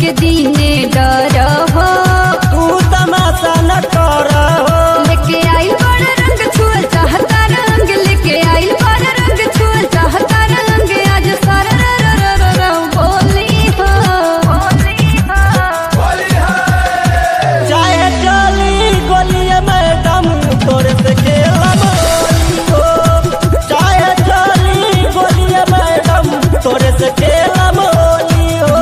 के दीने डर हो तू तमाशा न कर हो लेके आइल बड़ रंग छुअल चाहता रंग लेके आइल बड़ रंग छुअल चाहता रंग आज सारा र र र र र बोली हो बोली हो चाहे चली गोलिए मैडम तोरे से खेलम होली हो चाहे चली गोलिए मैडम तोरे से खेलम होली हो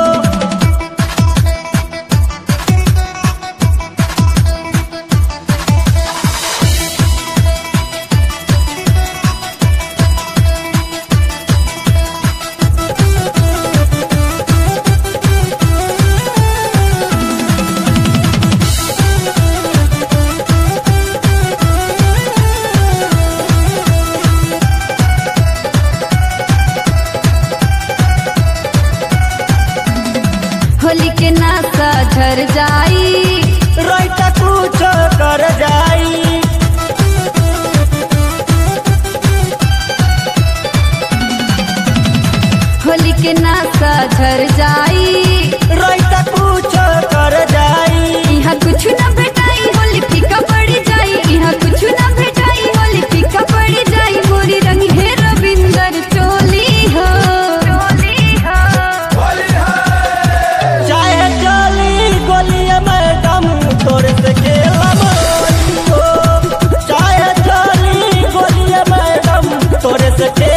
होली के नासा झर जाई राइट कुछ कर जाई होली के नासा झर जाई राइट कुछ कर जाई यहाँ कुछ न भेटाई होली फीका पड़ी जाई यहाँ कुछ न भेटाई होली फीका पड़ी जाई मोरी रंग है रविंदर चोली हो चोली हो चाहे चली गोलिए मैडम तोरे से खेलम होली हो चाहे चली गोलिए मैडम तोरे से खेलम